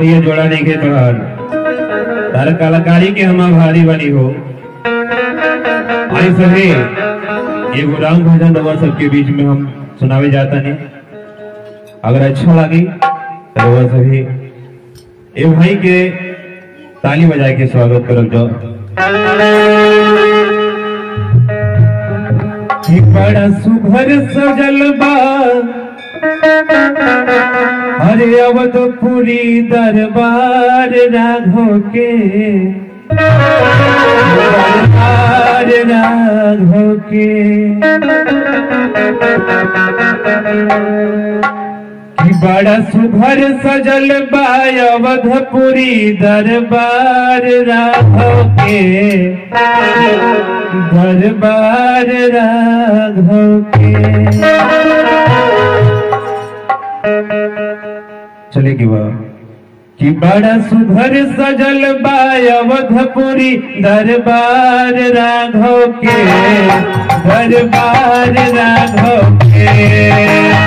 भैया जोड़ा नहीं के तोहार तार कलाकारी के हम आभारी बनी हो आई सभी एगो राम भजन रवा सबके बीच में हम सुनावे जाता नहीं अगर अच्छा लगी तो रवा सभी ए भाई के ताली बजा के स्वागत करब जाओ कि बड़ा सुभर सजल बा अरे अवधपुरी दरबार राघव के दरबार राघव के कि बड़ा सुभर सजल बा अवधपुरी दरबार राघव के दरबार राघव के चले की बात कि बड़ा सुधर सजल बा अवधपुरी दरबार राघव के दरबार राघव के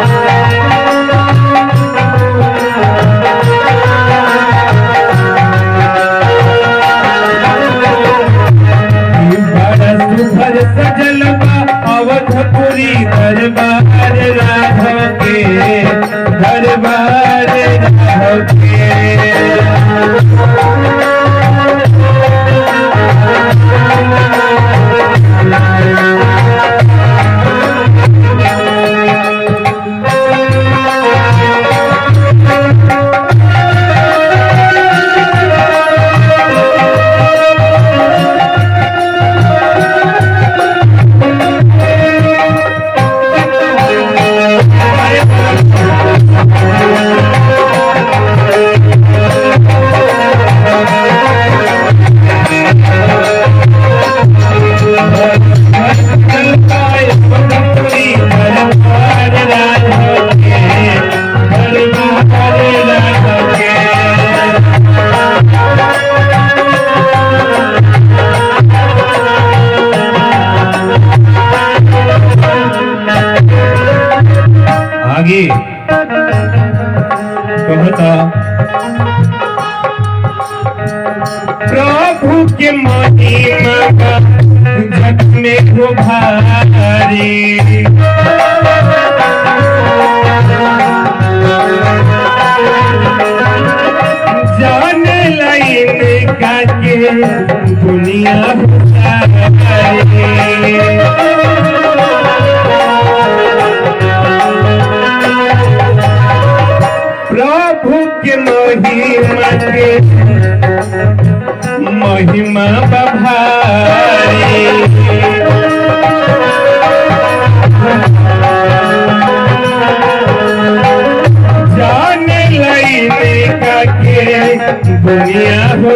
कि बड़ा सुधर सजल बा अवधपुरी दरबार राघव के दरबार राघव के अवधपुरी दरबार राघव के दरबार राघव के आगे कहता प्रभु के महिमा का जग में हो भारी जान लाइन का के दुनिया प्रभु के महिमा के महिमा बभारी जाने लईने का के दुनिया हो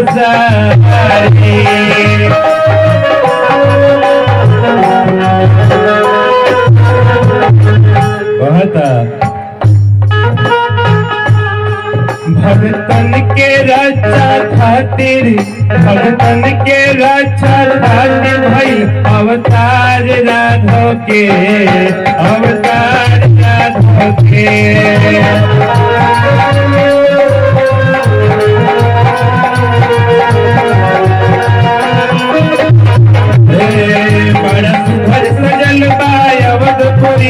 सारी कहता भगतन के रक्षा खातिर भगतन के रक्षा खातिर भई अवतार राघव के अवतार राघव के हे, बड़ा सुभर सजल बा अवधपुरी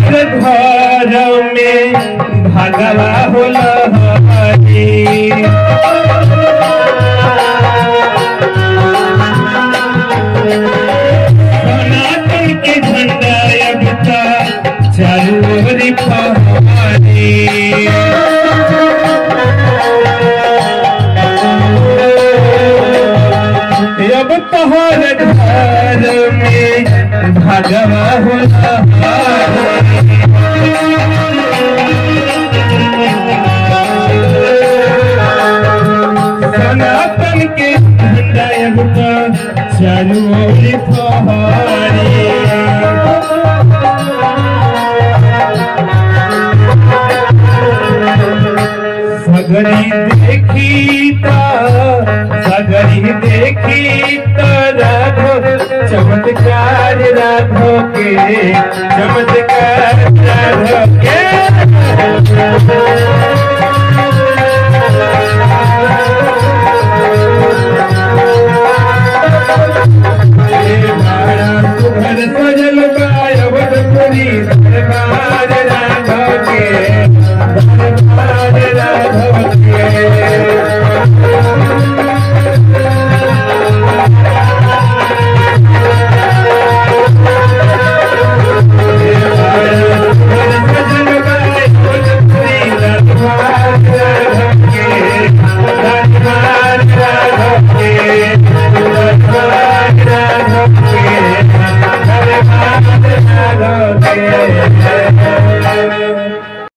तोहर घर में भगवा होला सनातन के झंडा अब तक चारू ओर फहरी अब तोहर घर में भगवा होला सनातन के झंडा अब तक चारू ओर फहरी सगरी देखी त सगरी देखी त राघो चमत्कार राघो के चमत्कार राघो के